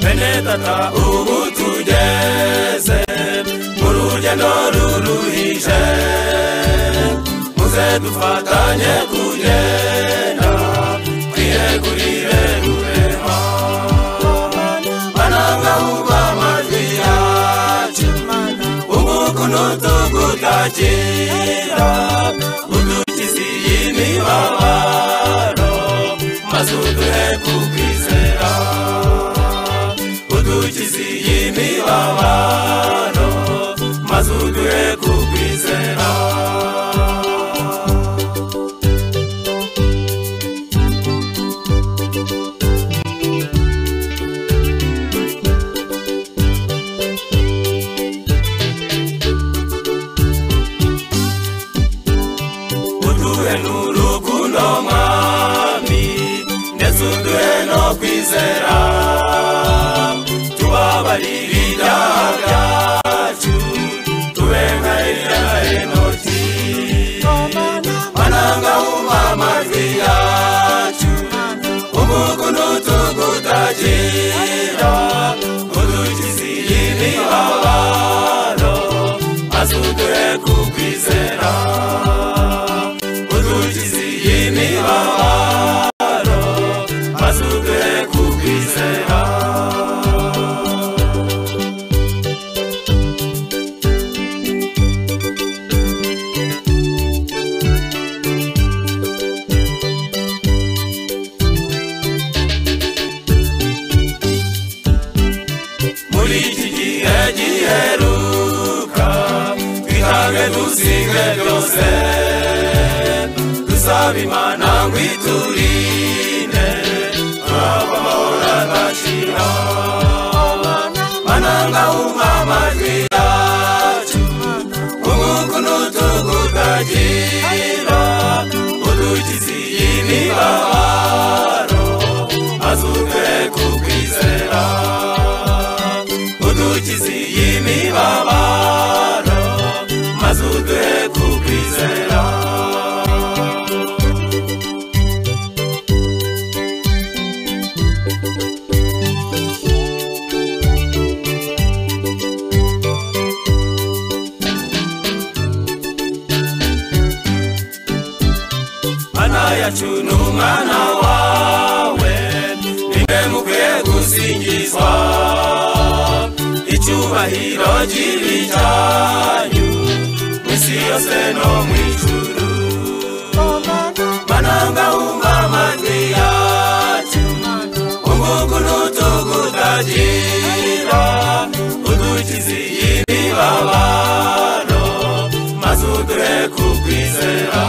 bene tata ubu tugeze mu rugendo ruruhije muze dufatanye kugenda twiyegurire guverinoma banangahurwa amajwi yacu umukono tugutakira udukizi y'imibabaro maze uduhe kukwizera udukizi y'imibabaro maze uduhe kukwizera uduhe n'urukundo mwami ndetse uduhe no kwizera tubabarire ibyaha byacu tube nka ya enoti bananga wumva amajwi yacu umukono tugutakira udukizi y'imibabaro maze uduhe kukwizera udukizi y'imibabaro maze uduhe kukwizera muri iki gihe giheruka twitange dusinge byose dusaba imana ngo iturinde turaba amahoro adashira mananga wumva amajwi yacu umwuka n'utugu utagira udukizi y'imibabaro maze uduhe kukwizera udukizi y'imibabaro maze uduhe kukwizera mana yacu ni umwana wawe nimwe mukwiye gusingizwa icyubahiro cy'ibitanyu mu isi yose no mu ijuru mananga wumva amajwi yacu umuku n'utugutagira udukizi y'imibabaro maze uduhe kukwizera